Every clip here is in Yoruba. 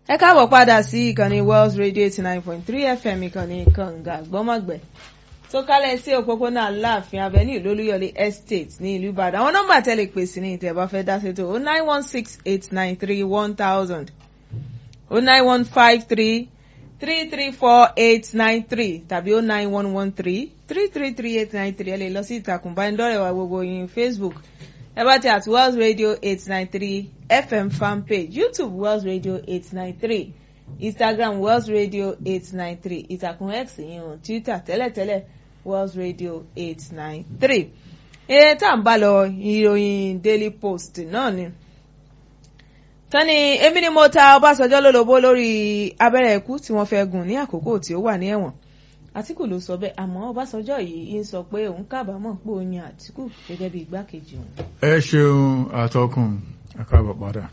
ẹ káàbọ̀ padà sí ìkànnì Wells Radio eighty nine point three FM ìkànnì kànga gbọ́mọ̀gbẹ́ tó kálẹ̀ sí òpópónà Aláàfin Avenue lólúyọ̀lé estate ní ìlú Ìbàdàn àwọn nọ́mbà tẹ́lẹ̀ pè sí ní ìtẹ̀ bá fẹ́ dá sétò o nine one six eight nine three one thousand o nine one five three three three four eight nine three tàbí o nine one one three three three three eight nine three ẹ lè lọ sí ìtàkùn ìbánidọ́rẹ̀ẹ́ wa gbogbo yín Facebook ẹ bá ti àti Wells Radio eight nine three FM fan page YouTube Wells Radio eight nine three Instagram Wells Radio eight nine three ìtàkùn X yìí hàn Twitter tẹ́lẹ̀tẹ́lẹ̀ Wells Radio eight nine three. ẹ tá à ń bá lọ ìròyìn Daily Post náà ni. tani èmi ni mo ta Ọbásanjọ́ lólobó lórí abẹ́rẹ́ ikú tí wọ́n fẹ́ gùn ní àkókò tí ó wà ní ẹ̀wọ̀n. Àtíkù ló sọ bẹ́ẹ̀ àmọ́ Ọbásanjọ́ yìí ń sọ pé òun kábàámọ̀ pé òun yan Àtíkù gẹ́gẹ́ bí igbákejì òun. ẹ ṣeun àtọkùn àkàbọ̀ padà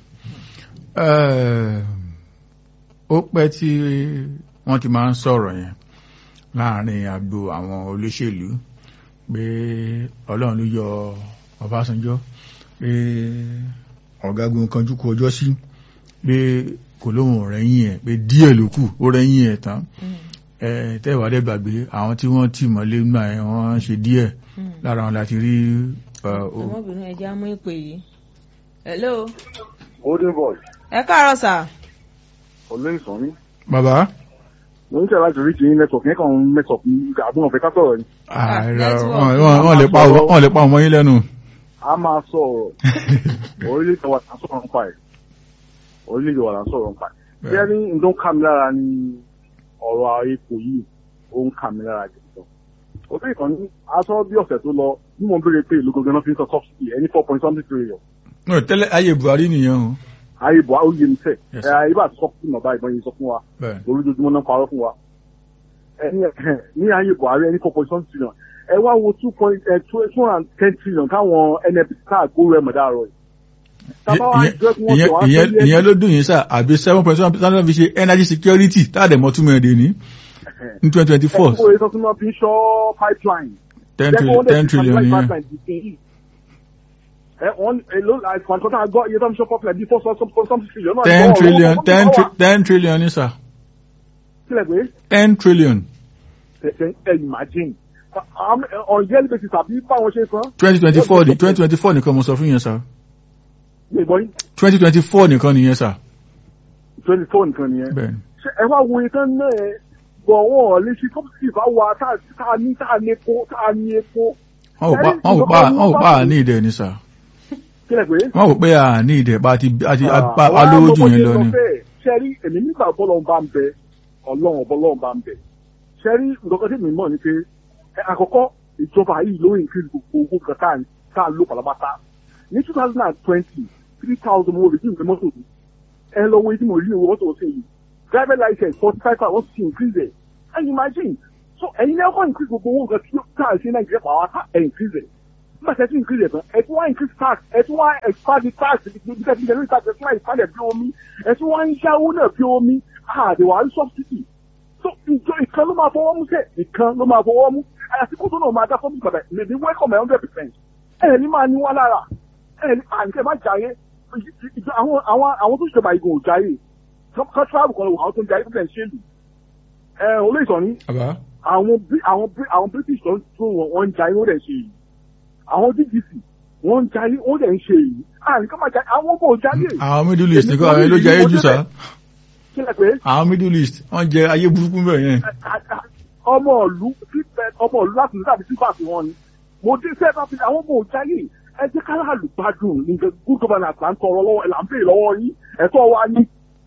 ó pẹ́ tí wọ́n ti máa ń sọ̀rọ̀ yẹn láàrin àgbo àwọn olóṣèlú pé ọlọ́run ló yọ Ọbásanjọ́ pé ọ̀gágun kanjú kú ọjọ́ sí pé kò lóhùn rẹ́yìn ẹ̀ pé díẹ̀ ló kù ó rẹ́yìn ẹ̀ tán tẹ́wàá dẹ́ gbàgbé àwọn tí wọ́n tì mọ́lé nígbà yẹn wọ́n ṣe díẹ̀ lára wọn láti rí. ọmọbìnrin ẹja mú ìpè yìí. hello. golden boy. ẹ káàárọ̀ sà. olóyè sàn mí. bàbá. mo ń tẹ̀lé láti rí ti network yẹn kàn ń network àbúrò ọ̀fẹ́ ká sọ̀rọ̀ ni. wọ́n lè pa ọmọ yín lẹ́nu. a máa sọ̀rọ̀ orílẹ̀-èdè wa là ń sọ̀rọ̀ nípa ẹ̀ orílẹ̀-èdè wa là ń sọ̀rọ̀ nípa ẹ̀. bí ẹni nǹkan kà mí lára ni ọ̀rọ̀ epo yìí ó ń kà mí lára jẹ̀jọ́. olóyè kan ní aṣọ bí ọ̀sẹ̀ tó lọ bí mo béèrè pé ìlú gangan náà fi ń sọ subsidy ẹni four point something trillion. tẹ́lẹ̀ ayé Buhari nìyẹn o ayé buhari ó yé mi sẹ ẹ ayé bá sọ fún ọba ìbọn yìí sọ fún wa olójoojúmọ́ náà parọ́ fún wa ní ayé buhari ẹni four point seven trillion ẹ wá wo two point two hundred and ten trillion káwọn nnpc káà gbóòrò ẹ̀ mọ̀dá rọ̀ yìí. ìyẹn ló dùn yín sá àbí seven point seven percent fi ṣe energy security táàdẹ̀ mọ́ túmọ̀ èdè ní ní twenty twenty four. ẹ kó o yẹ sọ fún wọn fi ń ṣọ́ pipeline. ten trillion ten trillion yẹn wọ́n èlò àìsàn kan tá a gbọ́ iye tó ń ṣe popular bí four something trillion náà. ten trillion ten ten trillion ní sà. kílẹ̀ pé. ten trillion. ẹ imagine on yearly basis àbí báwọn ṣe san. twenty twenty four ni twenty twenty four nìkan mo sọ fún yẹn sà. gbẹ̀gbọ́ yín. twenty twenty four nìkan nìyẹn sà. twenty four nìkan nìyẹn. bẹ́ẹ̀ni. ṣé ẹ wá wo ìtàn náà ẹ bọ̀ wọ́n lè ṣe subsidy bá wa tá a ní tá a ní epo tá a ní epo. wọ́n wò pa wọ́n wò pa àní ìdẹ ní sà kílẹ̀ pé. wọ́n wò pé à ní ìdẹ̀ bá ti àti alówó jù yẹn lọ ni. sẹ́rí èmi nígbà bọ́lọ́run bá ń bẹ ọlọ́run bọ́lọ́run bá ń bẹ sẹ́rí nǹkan tí mi mọ̀ ni pé àkọ́kọ́ ìjọba yìí ló increase gbogbo owó kan tá a lò pàlàbàtà ní two thousand and twenty three thousand mo redeem the mọ́tò mi ẹ lọ wo etí mo rí owó mọ́tò ṣe yìí driver license forty five thousand wọ́n ti increase ẹ̀ and imagine so ẹ̀yin ní ọkọ̀ increase gbogbo owó nǹkan tí tá a ṣe nàìjíríà pàápàá ẹ̀ increase ẹ̀ nígbà tí ẹ tún increase ẹ̀ tán ẹ tún wá increase tax ẹ tún wá expand the tax because the general tax ẹ tún wá expand ẹ̀ bí omi ẹ tún wá ń yáwó náà bí omi àdèwà ń subsidy so ìjọ ìkan ló máa fọwọ́ mú sẹ́ ìkan ló máa fọwọ́ mú àyàfi kó tó náà máa dá fọ́ọ̀mù padà lèmi welcome ẹ̀ hundred percent ẹ̀ ní máa ní wá lára ẹ̀ ní àǹkẹ́ má jàre àwọn àwọn àwọn tó ṣèjọba igun ò jàre kan travel kan lọ àwọn tó ń jàre fún ẹ̀ ṣèlú ẹ̀ olóòtú ni àwọn àwọn British tó wọ́n ń jàre wọ́n dẹ̀ ṣe yìí àwọn DGC wọ́n ń jayé wọ́n dẹ̀ ń ṣe èyí àní ká máa jayé àwọn ọmọ ò jayé. àwọn middle east nìkan àwọn ló jẹ ayé jù sá. kílẹ̀ pé. àwọn middle east wọ́n jẹ ayé burúkú bẹ́ẹ̀ yẹn. ọmọ ìlú ọmọ ìlú láti ní tàbí sípà sí wọn ni mo dé sẹ́ẹ̀ bá fi àwọn ọmọ ò jayé ẹ jẹ́ ká láàlú gbádùn ní good governance là ń tọrọ lọ́wọ́ là ń pè lọ́wọ́ yín ẹ̀tọ́ wa ní.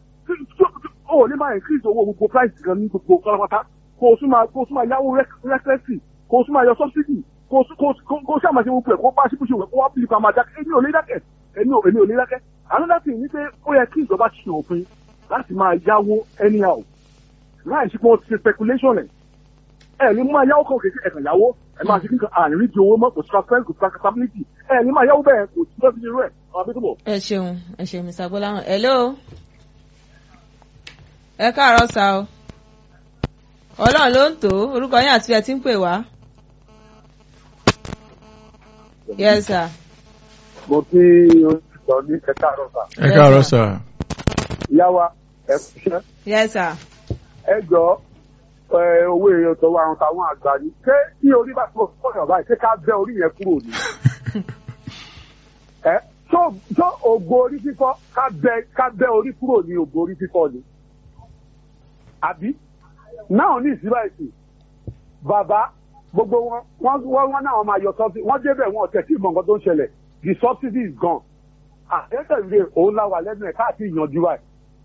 ó ní máa increase owó gbogbo price gan ní gbogbo kọ́lápátá kó o tún máa yáwó recklessly kó o tún máa yọ subsidy kó kó sáà máa ṣe gbogbo ẹ̀ kó bá ṣíbùṣe wẹ̀ kó wá bíi pàmò àdákẹ́ èmi ò lè dákẹ́ èmi ò èmi ò lè dákẹ́ another thing ni pé ó yẹ kí ìjọba ṣe òfin láti máa yáwó anyhow láì ṣe pé wọ́n ti ṣe speculation ẹ̀ ẹ̀ ní máa yáwó kan kékeré ẹ̀kan yáwó ẹ̀ máa ṣe kíkan àní rí di owó mọ́ kò sí transparent kò sí accountability ẹ̀ ní máa yáwó bẹ́ẹ̀ kò sí lọ́sí irú ẹ̀ ọ̀rọ̀ bí tó bọ̀. ẹ ṣeun ẹ ṣeun Mr. Gbọ́láhàn hello ẹ káàárọ̀ sá o ọlọ́run ló ń tò orúkọ yín àti ẹ ti ń pè wá. Yes, sir. mo kí oṣù ní ẹ káàárọ̀ sà. ẹ káàárọ̀ sà. ìyá wa ẹ ṣe yes sir. ẹ jọ ẹ, owó èèyàn tó wà àwọn táwọn àgbà ni ṣé tí orí bá tó fọyàn báyìí ṣé ká bẹ orí yẹn kúrò ni. ẹ tó tó ògbó orí fífọ́ ká bẹ ká bẹ orí kúrò ní ògbó orí fífọ́ ni. àbí náà ní ìsílẹ̀ ìsìn bàbá gbogbo wọn wọn wọn wọn náà máa yọ sọfí wọn débẹ̀ wọn ọ̀tẹ̀ tí ìmọ̀ nǹkan tó ń ṣẹlẹ̀ the subsidy is gone àtẹ̀tẹ̀lé òun la wà lẹ́nu ẹ̀ káàkiri ìyànjú wa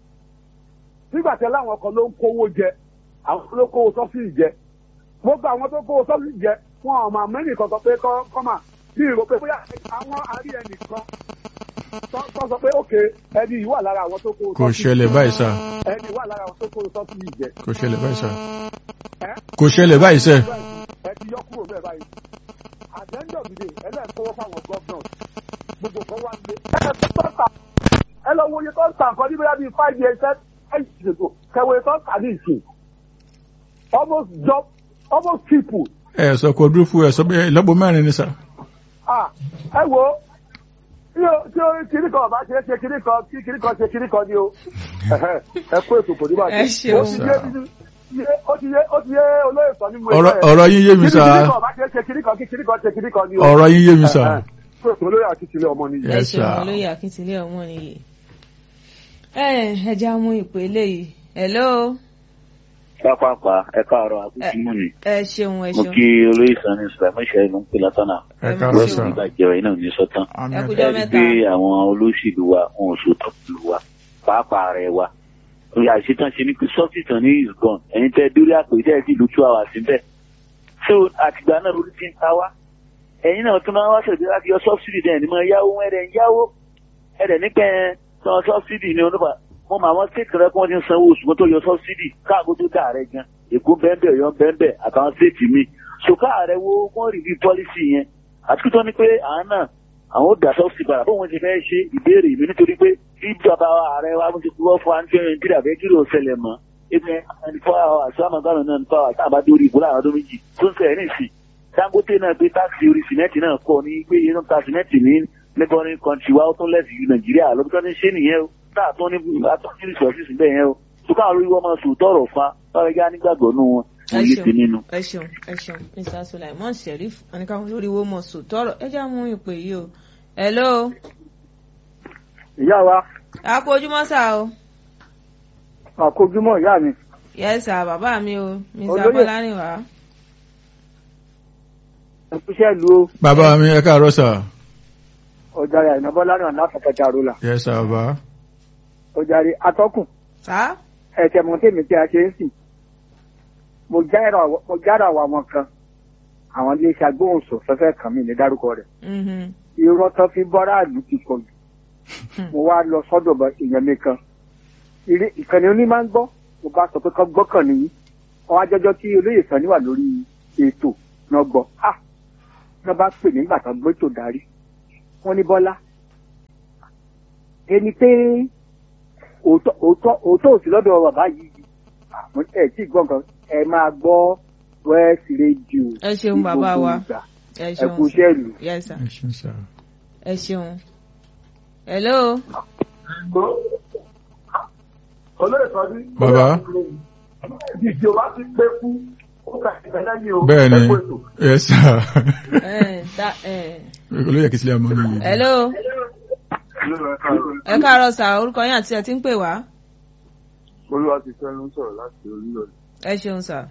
nígbà tí láwọn kan ló ń kówó jẹ àwọn ló kówó sọ́fìlì jẹ gbogbo àwọn tó kówó sọ́fìlì jẹ wọn ò máa mẹ́rin kan sọ pé kọ́ kọ́ mà bí ìrò pé bóyá àwọn àárí ẹnìkan tó tó sọ pé òkè ẹni yìí wà lára àwọn tó kówó kò ṣẹlẹ̀ báyìí sà ẹni wà lára àwọn tó kówó sọ́fìlì jẹ kò ṣẹlẹ̀ báyìí sà ẹ kò ṣẹlẹ̀ báyìí sẹ́ ẹ ti yọ kúrò bẹ́ẹ̀ báyìí àjẹ́ńdọ̀ dìde ẹlẹ́ẹ̀kọ́wọ́ fáwọn gọ́ọ̀nà gbogbo kan wá lé ẹ tó ta ẹ lọ wo iye tó ń ta nǹkan ní bóyá bíi five years ten years ago kẹwé tó ń ta ní ìsìn almost job almost triple ẹ sọ kò dúró fún ẹ sọ pé ìlọ́po mẹ́rin ni sà ah ẹ wo tí o tí o kiri kan ọba ṣe é ṣe kiri kan kí kiri kan ṣe kiri kan ni o Ẹhẹ́, ẹ kó ètò kò ní bàjẹ́ Ẹ ṣeun. ó ti yé bíbí ó ti yé ó ti yé olóyè sọ ní mo ọ̀rọ̀ ọ̀rọ̀ yín yé mi kiri sà kan ọba ṣe é ṣe kiri kan kí kiri kan ṣe kiri kan ni o ọ̀rọ̀ yín yé mi sà Ẹhẹ́, kó ètò olóyè àti tìlẹ̀ ọmọ nìyí. ẹ Yes, ṣeun sir. olóyè akíntìlẹ̀ ọmọ nìyí. ẹ ẹ já mú ìpè eléyìí hello pápápá ẹ káàárọ̀ àkútúmù ni ẹ ṣeun ẹ mo ṣeun kí olóyè sani sùlámù ṣe ló ń pè látọ̀nà ẹ Ẹ káàárọ̀ má lọ́sùn sà nígbà jẹrọ iná ní sọ́tàn àmì ẹ kú ẹ̀ka jọ́ ẹ rí mẹ́ta. pé àwọn olóṣèlú wa wọn ò sòótọ́ pẹ̀lú wa pàápàá rẹ̀ wa òyà ìṣetán ṣe ni pé sọ́fìtàn ní is gone ẹ̀yin tẹ́ dórí àpèjẹ́ ẹ̀ sì lu two hours síbẹ̀ so àtìgbà náà lórí ti ń ta wá ẹ̀yin náà tún máa wá sọ̀rọ̀ láti yọ sọ́fìdì dẹ̀ ní mọ yáwó ẹ̀rẹ̀ ń yáwó ẹ̀rẹ̀ nípẹ́ san sọ́fìdì ní oníbà mo mọ àwọn stéètì rẹ kí wọ́n ti ń sanwó oṣù kó tó yọ sọ́fìdì káàkó tó dà rẹ gan èkó bẹ́ẹ̀ ọ̀yọ́ bẹ́ẹ̀ àtàwọn stéètì mi so káàrẹ̀ wo wọ́n rí bí pọ́lísì yẹn àti kí tó ní pé àwọn náà àwọn ò dà sọ́fìdì padà bóun ti fẹ́ ṣe ìbéèrè mi nítorí pé bí bàbá ààrẹ wa mo ti kúrọ́ fún àǹtí nàìjíríà fẹ́ kí ló ṣẹlẹ̀ mọ́ ebi ẹni fọ́ àwọn àṣàmọ̀gánà náà nípa àwọn àtàbá dórí ìbò láàrin ọdún méjì tó ń sẹ̀rẹ̀ nìsín dangote náà gbé táàkì orí sìmẹ́ǹtì náà kọ́ ní pé inú ta sìmẹ́ǹtì ní neighboring country wa ó tún lẹ́sìn ju nàìjíríà lọ́dún tó ní ṣé nìyẹn o táà tó ní atọ́ ní resources bẹ́ẹ̀ yẹn o tó káwọn olórí wọn máa sùn tọrọ fa báwọn ẹgbẹ́ anígbàgbọ́ nù wọn ẹ wọn yé ti ṣeun nínú. ẹ ṣeun ẹ ṣeun mr sulaiman sheriff anìkàwọn lórí wo mọ sòtọrọ ẹ já mú ìpè yìí o hello ìyá wa a kú ojúmọ́ sá o àkójúmọ́ ìyá mi yes sir bàbá mi o mr Olóyè. bọ́lárìnwá ẹkúṣẹ́ lu bàbá mi ẹ káàárọ̀ sà ọ̀jàre àìnàbọ́ lánàá látàkàtà àrólà yẹ sà bàbá ọ̀jàre atọ́kùn sá ẹ̀tẹ̀ mọ̀tẹ́mi tí a ṣe ń sìn mo jára àwọn àwọn kan àwọn iléeṣẹ́ agbóhùnsọ̀ fẹ́fẹ́ kan mi ní dárúkọ rẹ̀ mhm, irọ́ tán fi bọ́rá àlù ti pọ̀ jù mo wá lọ sọ́dọ̀ bọ èèyàn mi kan Ìrí- ìkànnì oní máa ń gbọ́ mo bá sọ pé kán gbọ́kàn nìyí ọwọ́ ajọ́jọ́ tí olóyè Sàní wà lórí ètò náà gbọ́ ah náà bá pè nígbà tán gbé tò darí wọ́n ní Bọ́lá ẹni pé òótọ́ òótọ́ òótọ́ òsì lọ́dọ̀ bàbá yìí àwọn ẹ̀ tí gbọ́n kan ẹ máa gbọ́ West Radio ẹ ṣeun bàbá wa ẹ ẹ ṣeun kú iṣẹ́ ìlú. yes sir ẹ ṣeun sà ẹ ṣeun hello olóyè Sàní. Bàbá. ìjọba ti pé fún ó kà ìfẹ́ lẹ́yìn o. bẹ́ẹ̀ ni ẹ kú ètò. yẹ sà ẹ ta ẹ olóyè akíntìlẹ̀ ọmọ nìyí hello ẹ káàárọ̀ sá orúkọ yín àti ẹ ti ń pè wá olúwa ti fẹ́ ló ń sọ̀rọ̀ láti orílẹ̀ ẹ ṣeun sá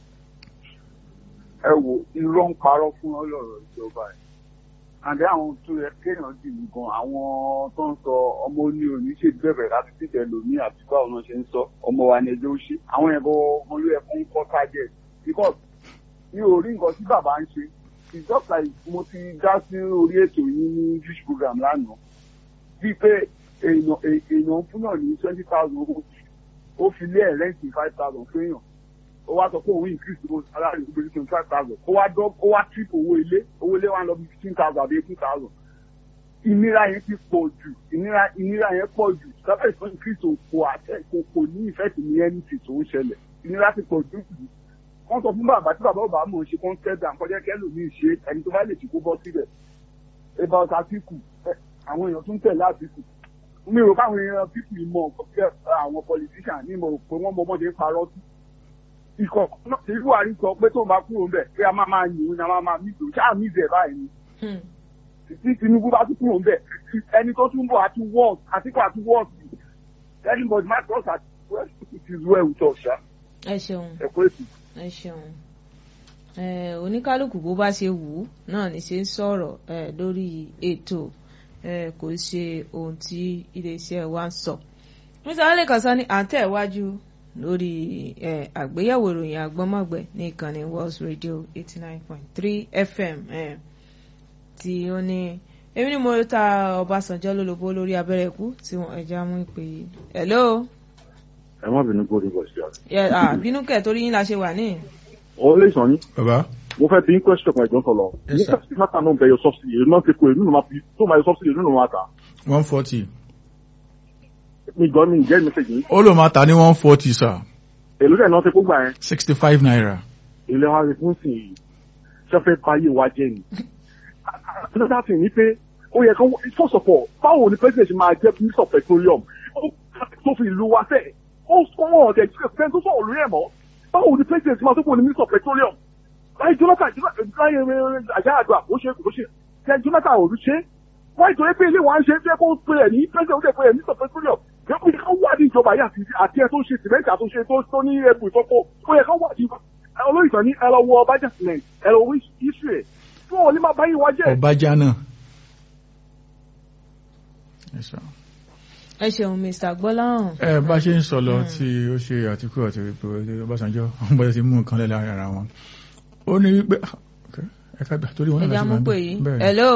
ẹ wo irọ́ ń parọ́ fún ọlọ́rọ̀ ìjọba ẹ̀ àdé àwọn tó yẹ kéèyàn dì mí gan àwọn tó ń sọ ọmọ oní òní ṣe bẹ̀rẹ̀ láti títẹ̀ lómi àti báwo náà ṣe ń sọ ọmọ wa ní ẹjọ́ ó ṣe àwọn yẹn gan ọmọ ló yẹ fún kọ́ target because mi ò rí nǹkan tí bàbá ń ṣe it's just like mo ti dá sí orí ètò yín ní youth program lánàá bíi pé èèyàn èèyàn fún náà ní twenty thousand owó ó fi lé ẹ̀ rẹ́ǹtì five thousand fún èèyàn ó wá sọ pé òun increase owó salary ó gbèsè twenty five thousand ó wá dọ́ ó wá trip owó ilé owó ilé wa ń lọ bí fifteen thousand àbí eighteen thousand ìnira yẹn ti pọ̀ jù ìnira ìnira yẹn pọ̀ jù sábẹ́ ìfọ́n increase kò àtẹ kò kò ní ìfẹ́ tì ní ẹni tì tó ń ṣẹlẹ̀ ìnira ti pọ̀ jù jù wọ́n sọ fún bàbá tí bàbá bàbá mọ̀ ṣe kó ń tẹ́ dà kọjá kẹ́lòmíì ṣe ẹni tó bá lè ṣe kó bọ́ síbẹ̀ about Àtíkù ẹ, àwọn èèyàn tún tẹ̀lé Àtíkù mi rò káwọn èèyàn pípì mọ nǹkan tí àwọn politician ní mo rò pé wọ́n mọ ọmọdé ń parọ́ sí. ikọ̀ náà tí buhari sọ pé tó máa kúrò ńbẹ̀ pé a máa máa yìn ní a máa máa mí ìdòwú ṣáà mí ìdè báyìí ni. Hmm. tí tinubu bá tún kúrò ńbẹ̀ ẹni tó tún bọ̀ àti wọ́ọ̀sì àtìkọ́ àti wọ́ọ̀sì anybody might cross at well it is well with us ṣá ẹ ṣeun ẹ̀kọ́ èsì. ẹ ṣeun Eh, oníkálukú bó bá ṣe wù ú náà ní ṣe ń sọ̀rọ̀ eh, lórí ètò eh, kò ṣe ohun tí iléeṣẹ́ wa ń sọ. mr alekan sani à ń tẹ̀wájú lórí eh, àgbéyẹ̀wò ìròyìn àgbọ́mọ̀gbẹ̀ ní ìkànnì Walls Radio eighty nine point three FM eh, tí ó ní èmi ni mo ta Ọbásanjọ́ lólobó lórí abẹ́rẹ́ ikú tí wọ́n ẹja mú ìpè yìí. hello ẹ má bínú kó rí bọ̀ sí ọ. Yeah, ah, bínú kẹ̀ torí yín la ṣe wà ní. ọ lè sàn yín bàbá mo fẹ́ bí question kan ìjọ ń tọ̀lọ̀ Yes, sir. nígbà tí mátà náà ń bẹ yọ subsidy èyí náà ti kó èyí nínú máa fi tó máa yọ subsidy èyí nínú máa tà one forty mi gbọ́ mi ìjẹ́ message yìí ó lò máa ta ní one forty sir èló dẹ̀ náà ti kó gbà yẹn sixty five naira. ilé wa rí fún sí i ṣẹ́fẹ́ báyé wa jẹ́ ni. another thing ni pé ó yẹ kó first of all báwo ni president ṣe máa jẹ́ minister of petroleum ó tó fi ìlú wa sẹ́ ó sọ́wọ́n ọ̀dẹ̀ ìjọba tó sọ̀rọ̀ lórí ẹ̀ mọ́ báwo ni president ṣe máa tó kó ní minister of petroleum láì Jonathan láyé àjá àdúrà ó ṣe kò ṣe tẹ Jonathan ò rí ṣe wọ́n ìtòrí pé ilé wa ń ṣe é kó pè é ní president ó dẹ̀ pè é minister of petroleum yẹ kó yẹ ká wádìí ìjọba yìí àti àti ẹ tó ṣe sìmẹ́ntì àtúnṣe tó tó ní ẹbù ìfọ́pọ̀ ó yẹ ká wádìí olóyìnbó ní ẹ lọ wọ ọbàjá cement ẹ lọ wí iṣu ẹ fún òní máa báyìí wá jẹ. ọbàjá náà. Yes, sir. ẹ ṣeun mr gbọ́láhàn. ẹ bá ṣe ń sọ lọ tí ó ṣe àtìkú àti ìpò Ọbásanjọ́ àwọn bọ́dẹ̀ ti mú nǹkan lẹ́la ara wọn ó ní wípé ẹ ká gbà torí wọn náà ẹja láti mú máa pè bẹ̀. yìí. bẹ́ẹ̀ hello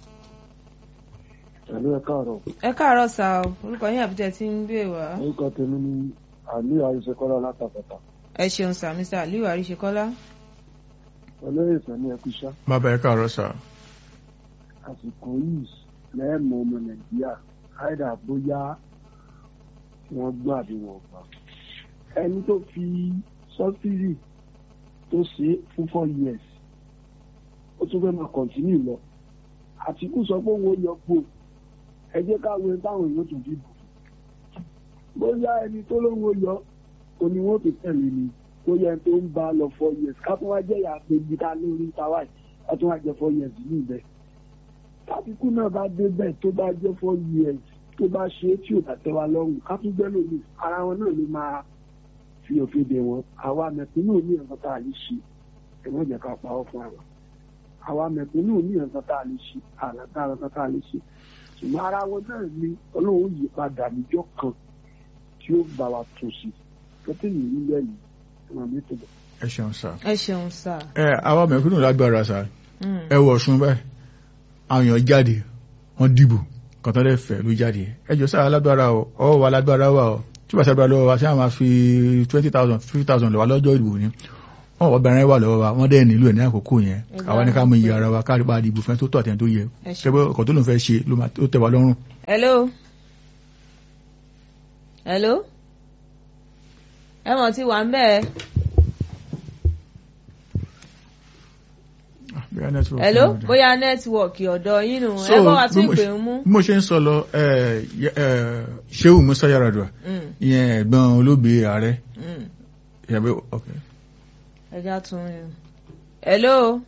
Ẹ̀lú ẹ káàárọ̀. ẹ káàárọ̀ sá o orúkọ yín àbújá tí ń gbé wá. Orúkọ tèmi ni Àlíyà Àríṣekọ́lá látàkọ́tà. ẹ ṣeun sá mr aliyu àríṣekọ́lá. Olóyè Sani Ẹkúṣá. bàbá ẹ káàárọ̀ sà Àsìkò yìí lẹ́ẹ̀mọ ọmọ Nàìjíríà. Àìdá bóyá wọ́n gbọ́ àbí wọ́n gbà. Ẹni tó fi sọ́sírì tó ṣe fún four years. Ó tún fẹ́ máa kọ̀ntínú lọ. Àtìkú sọ pé owó yọ gbò. Ẹ jẹ́ ká wo táwọn èèyàn tún dìbò. Bóyá ẹni tó lówó yọ òní wọn tó tẹ̀lé ni tó yẹ tó ń bá lọ four years ká tó wá jẹ́ ìyá péjì ká lórí tàwa yìí ká tó wá jẹ́ four years ní ibẹ̀. kábíkú náà bá débẹ̀ tó bá jẹ́ four years tó bá ṣe é tí ò bá tẹ́ wa lọ́rùn ká tún gbẹ́ lómi ara wọn náà ló máa fi òfin dè wọn àwa mẹ̀kúnnù ní nǹkan tá a lè ṣe ẹ̀wọ̀n jẹ́ ká pa ọ́ fún àwa àwa mẹ̀kúnnù ní nǹkan tá a lè ṣe àlàkà nǹkan tá a lè ṣe ṣùgbọ́n ara wọn náà ni ọlọ́run yí padà níjọ́ kan tí ó bá wa tún sí kẹ́tẹ́ yìí nílẹ̀ yìí wọn mi tó bọ̀. ẹ ṣeun sà ẹ ṣeun sá. ẹ àwa mẹ̀kúnnù lágbára sà Mm. ẹ wọ Ọ̀ṣun báyìí àwọn èèyàn jáde wọ́n dìbò kọ̀tọ́ lè fẹ́ ló jáde ẹ jọ sáà lágbára o ọwọ́ wa lágbára wà o tí wàá sábà lọ́wọ́ wa ṣé àwọn máa fi twenty thousand fifty thousand lọ́wọ́ lọ́jọ́ ìdìbò ni wọ́n wọ́n bẹ̀rẹ̀ wà lọ́wọ́ wa wọ́n dẹ̀ nílò ẹ̀ ní àkókò yẹn Ẹ àwa ní ká bá mú wọn iye pè. ara wa káàdì bá dìbò fẹ́ tó tọ̀ àtẹ̀ tó yẹ Ẹ ṣe. ṣé pé ọkọ̀ tó lòun fẹ́ ṣe ló máa tó tẹ̀ wá lọ́rùn hello hello ẹ mọ̀ tí wà ń bẹ́ẹ̀. Ah, bóyá network hello náà dẹ̀. bóyá nẹ́tíwọ̀kì ọ̀dọ̀ yín nù So, ẹ bá wa tún bí mo ìpè ṣe- ń mú. bí mo ṣe ń sọ lọ ẹ, yẹ- ẹ, Shehu Musa Yar'Adua Mm, ìyẹn ẹ̀gbọ́n olóògbé ààrẹ mm. ìyàbẹ ok ẹ já tún yín. hello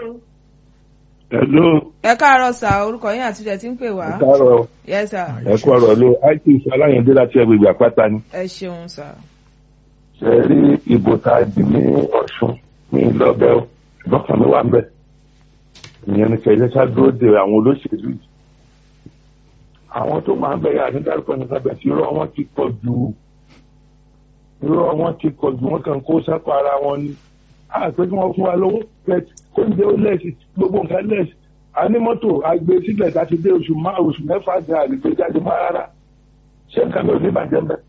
Hello, ẹ káàárọ̀ sá orúkọ yín àti ilẹ̀ tí ń pè wá. káàárọ̀ yes sir Ah, ẹ kú ọ̀rọ̀ ló IT Aláyàndé láti agbègbè àpáta ni. ẹ ṣeun sá. Ṣé ẹ rí ìbò tá a dì ní Ọ̀ṣun ní ìlọ́bẹ̀ ó ṣùgbọ́n kan mi wà ń bẹ̀. Ìyẹn ni kẹ̀lẹ́ ká dúró de àwọn olóṣèlú yìí. Àwọn tó máa ń bẹ̀rẹ̀ àti dárúkọ ní sábẹ̀ tí irọ́ wọn ti pọ̀ jù. Irọ́ wọn ti pọ̀ jù wọ́n kàn kó sápá ara wọn ni. A pé kí wọ́n fún wa lówó pẹ̀t kó ń jẹ́ ó lẹ́sì gbogbo nǹkan lẹ́sì. A ní mọ́tò àgbé sílẹ̀ láti dé oṣù márùn-ún oṣù mẹ́fà jẹ́ àgbègbè jáde mọ́ rárá. Ṣé nǹkan ló ní bàjẹ́ mbẹ́?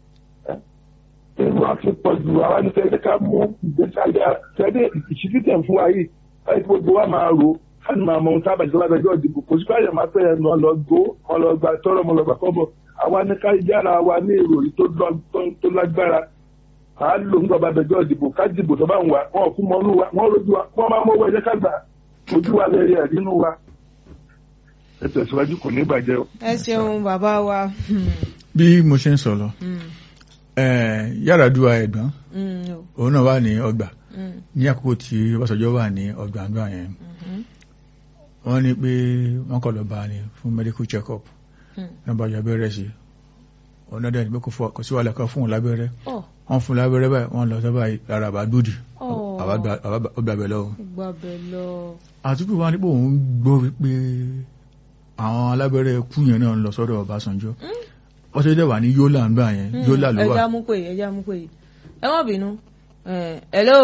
ìwà ti pọ̀ jù àwa ní sẹ́yìn ká mú ìgbésàlẹ̀ àtẹ̀lé ìṣísí tẹ̀ fún wa yìí láti gbogbo wa máa ro láti máa mọ ohun tábà ìjọba àgbẹjọ́ ìdìbò kò sí káyọ̀ máa fẹ́ ẹnu ọlọ́gbó ọlọ́gba tọrọ ọmọlọ́gba kọ́bọ̀ àwa ní ká yára wa ní ìròyìn tó lọ- tó- tó lágbára à á lò ń gbọba àgbẹjọ́ ìdìbò ká dìbò tó bá ń wà wọn kú mọ́nú wa wọn rojú wa wọn máa mọ́wọ́ ẹ̀jẹ̀ ká gbà ojú wa lè rí ẹ̀ nínú wa. ẹ tẹ̀síwájú kò ní bàjẹ́ o. ẹ ṣeun bàbá wa. bí mo ṣe ń sọ lọ Yar'Adua ẹ̀gbọ́n òun náà wà ní ọgbà ní àkókò tí Ọbásanjọ́ wà ní ọgbà àgbà yẹn wọ́n ní pé wọ́n kọ̀ lọ bá ní fún medical check up náà bá yọ abẹ́rẹ́ sí ọ̀nà dẹ̀ ní pé kò sí wàhálà kan fún òun lábẹ́rẹ́ wọ́n fún lábẹ́rẹ́ báyìí wọ́n lọ sọ́bà ara àbá dúdì ọgbàbẹ̀ lọ. àtúntò wa nípò òun gbọ́ wípé àwọn alábẹ́rẹ́ kú yẹn náà ń lọ sọ́dọ̀ Ọbásanjọ́ wọ́n ṣe dẹ̀ wà ní Yólà ń gbà yẹn Yólà ló wà. ẹja mú pé ẹja mú pé ẹ má bínú hello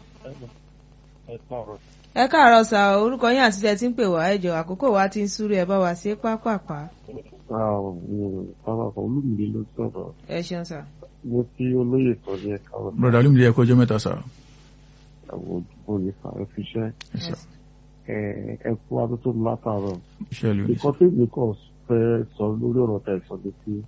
ẹ káàárọ̀ sà orúkọ yín àti tẹ tí ń pè wá ẹjọ àkókò wa ti ń súré ẹ bá wa ṣe pápápá. pápákọ̀ olúmìnira ló sọ̀rọ̀. ẹ ṣeun sà. mo ti olóyè sọ ní ẹ̀ka ọ̀rọ̀. broda olúmìnira ẹ̀kọ́ ọjọ́ mẹ́ta sà. àwọn òdìbò ní fàáfiṣẹ́ ẹ kú adótó látàárọ̀. iṣẹ́ ìlú nǹkan tó ní kàn fẹ́ sọ lórí ọ̀rọ̀ tẹ̀ sọ ni pé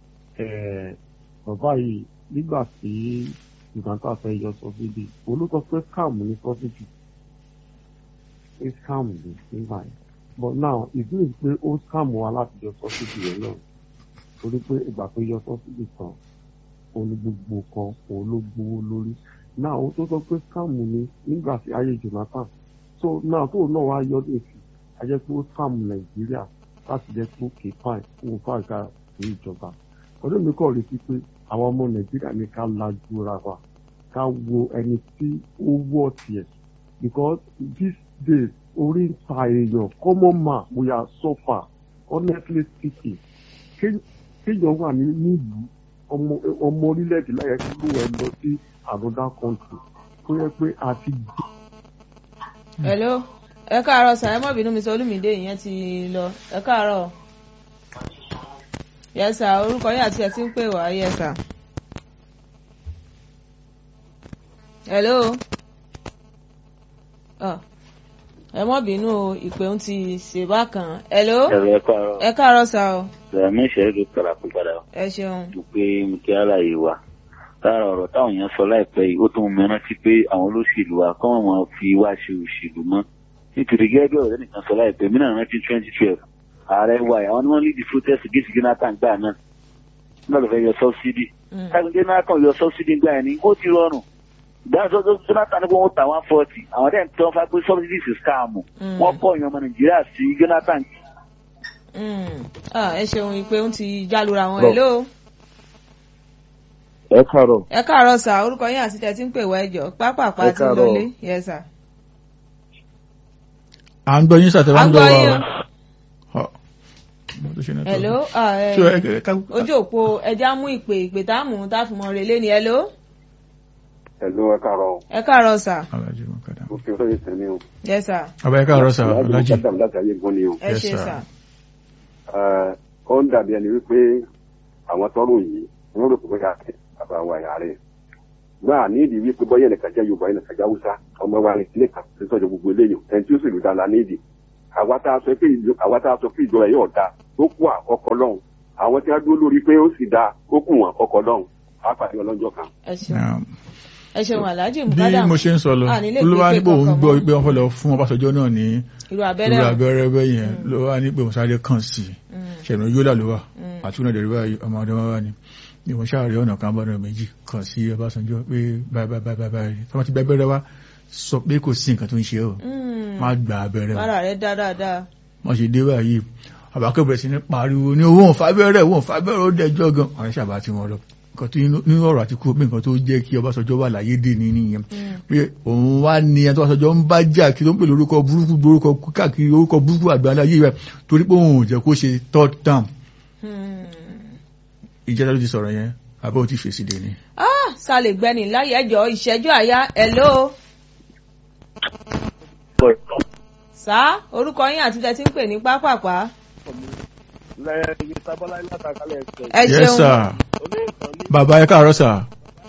bàbá yìí nígbà tí ìgbàntà fẹ́ yọ sọ́sídì olùkọ pé káàmù ní sọ́sídì pé káàmù ní nígbà yẹn but now ìdílé pé ó káàmù wa láti yọ sọ́sídì rẹ̀ náà torí pé ìgbà tó yọ sọ́sídì tán òun ní gbogbo kan òun ló gbowó lórí now ó tó sọ pé káàmù ní nígbà tí ayé Jonathan so now tó náà wá yọ lèsì a jẹ́ pé ó káàmù Nàìjíríà láti jẹ́ pé ó kéé fáìn fún fáìkà ní ìjọba ọdún mi kọ́ retí pé àwọn ọmọ Nàìjíríà ní ká lajú ra wa ká wo ẹni tí ó wọ̀ tiẹ̀ because these days orí ń ta èèyàn common man we are suffer honestly speaking kéèyàn wà ní nílùú ọmọ orílẹ̀-èdè láyé kí ló ẹ lọ sí another country tó yẹ pé a ti dé. hello ẹ káàárọ̀ sà ẹ má bínú mi sọ olúmídé ìyẹn ti lọ ẹ káàárọ̀ yes sir orúkọ yín àti ẹ ti ń pè wá yes sir. hello ẹ mọ́ bínú o ìpè ń ti ṣe bákan hello ẹ̀rọ ẹ káàárọ̀ ẹ káàárọ̀ sá o ẹ̀mí ìṣẹ̀lẹ̀ ló kàrà pé padà ẹ ṣeun mo pé mo kí àlàyé wa lára ọ̀rọ̀ táwọn èèyàn sọ láìpẹ́ yìí ó tún mú rántí pé àwọn olóṣèlú wa kọ́ wọn fi wá ṣe òṣèlú mọ́ nítorí gẹ́gẹ́ bí ọ̀rẹ́ nìkan sọ láìpẹ́ mí náà rántí twenty twelve ààrẹ wa àwọn ni wọ́n lead the protest against Jonathan gbà náà nígbà tó fẹ́ yọ subsidy táwọn Jonathan yọ subsidy gbà yẹn ni ó ti rọrùn dáhùn tó Jonathan ní kó wọ́n ta one forty àwọn dẹ́n tó ń fa pé subsidies is scam wọ́n kọ́ ìyọ̀n ọmọ Nàìjíríà sí Jonathan. ẹ ṣeun ìpè ń ti jálura wọn hello. ẹ káàárọ̀. ẹ káàárọ̀ sà orúkọ yín àti tẹ̀ tí ń pè wá ẹjọ́ pápápá ti lọlé yes sà. à ń gbọ́ yín sàtẹ́ wá ń gbọ́ wa o. hello ojú òpó ẹja mú ìpè ìpè tá a mú tá a fi mọ relé ni hello. Hello, ẹ káàárọ̀. ẹ káàárọ̀ sà. Mo fi olóyè tẹ̀lé o. yes sà. ọba ẹ káàárọ̀ sà Aláàjì Alhaji. Mùkádàm láti ayé gan ni o. ẹ Yes, ṣe sir. sà. Ẹ, Ó ń dàbí ẹni wípé àwọn tọ́rọ yìí wọ́n rò pé bóyá bàbá wa yà rẹ̀. Gbọ́n àní ìdí wípé bọ́yá ẹnìkan jẹ́ Yorùbá ẹnìkan jẹ́ Haúsá ọmọ wa ní ilé kan tó sọ̀jọ̀ gbogbo eléyìí ẹni tí ó sì lù dára ní ìdí. Àwa tá a sọ pé ìjọ- àwa tá a sọ pé ìjọba yóò da tó kú àkọ́kọ́ lọ́hùn. Àwọn tí wọ́n dúró lórí pé ó sì da ó kù wọn àkọ́kọ́ lọ́hùn. Á pàdé ọlọ́jọ́ kan. ẹ ṣeun Um, ẹ ṣeun Alhaji bí Mukadam mo ṣe ń sọ lọ à nílé olúwa ìgbé nípò òun kankan gbọ́ mọ́. pé wọ́n fẹ́ lọ fún Ọbásanjọ́ náà ní irú abẹ́rẹ́ irú o. abẹ́rẹ́ bẹ́ẹ̀ yẹn ló wá ní pé òun sáré kàn sí i Mm, ṣẹ̀nà yólà ló wà mm. àti ọ̀nà ìdẹ̀rẹ̀ báyìí ọmọ ọdún wá ní ní wọ́n ṣáàrí ọ̀nà kan bọ́nà méjì kàn sí Ọbásanjọ́ pé báyìí báyìí báyìí báyìí tí wọ́n ti gba abẹ́rẹ́ wá sọ pé kò sí nǹkan tó ń ṣe ọ́ Mm. má gba abẹ́rẹ́ o ara rẹ dá dáadáa. wọ́n ṣe dé báyìí àbákẹ́ bẹ̀rẹ̀ sí ní pariwo ní owó òǹfàbẹ́rẹ́ owó òǹfàbẹ́rẹ́ ó dẹjọ́ gan àwọn ìṣàbá tí wọ́n lọ nǹkan tó nínú ọ̀rọ̀ àti kúrò pé nǹkan tó jẹ́ kí Ọbásanjọ́ wà láyé dè ní nìyẹn Mm. pé òun wá ní ẹni tó Ọbásanjọ́ ń bá jà kí ló ń pè lórúkọ burúkú lórúkọ káàkiri orúkọ burúkú àgbáńlá yìí rẹ torí pé òun ò jẹ́ kó ṣe third term Mm. ìjẹ́ta ló ti sọ̀rọ̀ yẹn àbẹ́ ò ti fèsì dè ní. ah sálẹ̀ gbẹ́ni láyé ẹjọ́ ìṣẹ́jú àyá hello sá orúkọ yín àti tẹ́ tí ń pè ní pápápá lẹ́yìn tábọ́lá látàkálẹ̀ ẹ̀sẹ̀ ẹ yes ṣeun sir olóòtú ní bàbá ẹ káàárọ̀ sir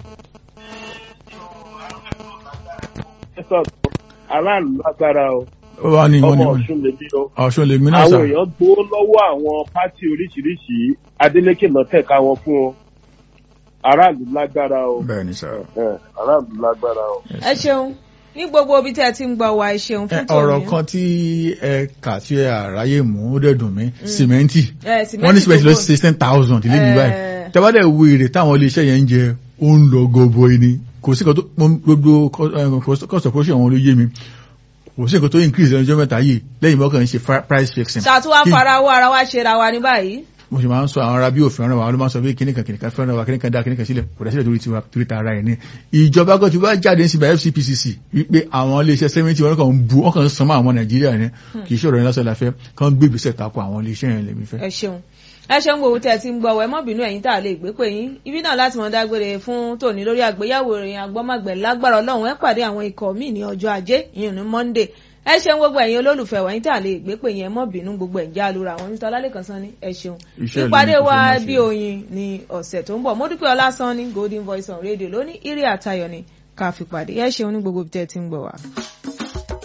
sọ̀tọ̀ aráàlú lágbára o ó wà ní wọ́n ní ọmọ wọ́n ọ̀ṣun lè bí o. ọ̀ṣun lèmi náà àwọn sir èèyàn gbowó lọ́wọ́ àwọn pátì oríṣiríṣi Adeleke náà tẹ̀ka wọn fún o aráàlú lágbára o bẹ́ẹ̀ ni sir ẹ, aráàlú lágbára o. Yes, ẹ sir. ṣeun ní gbogbo ibi tí ẹ ti ń gbọ́ wa ẹ ṣeun Ẹ, fún tòun ọ̀rọ̀ kan tí ẹ kà tí ẹ àráyè mú ó dẹ̀ dùn mí sìmẹ́ntì Eh, wọ́n ní sìmẹ́ntì lọ tó sí ten thousand ilé mi Eh. báyìí tẹ́wádẹ́ wo èrè táwọn iléeṣẹ́ yẹn ń jẹ ó ń lọ gọbọi ni kò sí nǹkan tó mo- gbogbo co- eh, cost cost of production wọn ló yé mi kò sí nǹkan tó increase lẹ́nu ọjọ́ mẹ́ta yìí lẹ́yìn mọ́kàn ń ṣe fi- price fixing. ṣàtúwá Kí- farawọ́ ara wa ṣe ra wa ní báyìí mo sì máa ń sọ àwọn ará bí òfin ọ̀rọ̀ wa ló máa ń sọ pé kíníkan kíníkan fẹ́ràn wa kíníkan dá kíníkan sílẹ̀ kò dá sílẹ̀ torí tiwa torí ta ara ẹ̀ ní. ìjọba kan ti wá jáde sí by FCPCC wípé àwọn iléeṣẹ́ sẹ́mẹ́ntì wọn kàn ń bu wọn kàn ń san mọ́ àwọn Nàìjíríà ní kì í ṣe ọ̀rọ̀ yẹn lásán la fẹ́ kàn gbé ìgbésẹ̀ tako àwọn iléeṣẹ́ yẹn lèmi fẹ́. ẹ ṣeun ẹ ṣeun gbogbo tẹ ti ń gbọ́ wẹ mọ́ bínú ẹ̀yin tá a lè gbé pé yín ibi náà láti mọ dágbére fún tòní lórí àgbéyàwó ìròyìn agbọ́mọgbẹ̀ lágbára Ọlọ́run ẹ pàdé àwọn ikọ̀ míì ní ọjọ́ ajé ìyẹn ní Monday ẹ ṣeun gbogbo ẹ̀yin olólùfẹ́ wẹ̀yin tá a lè gbé pé yín ẹ mọ́ bínú gbogbo ẹ̀ ń já lura àwọn Mr. Ọlálẹ́kan Sanni ẹ ṣeun Iṣẹ́ ìlú ìpàdé ni kò wa fẹ́ máa ṣe. bí oyin ní ọ̀sẹ̀ tó ń bọ̀ Mọ́dúpẹ́ Ọlásánní Golden Voice on Radio lóní ìrì àtayọ̀ ni ká fi pàdé ẹ ṣeun ní gbogbo ibi tẹ́ ẹ ti ń gbọ́ wa.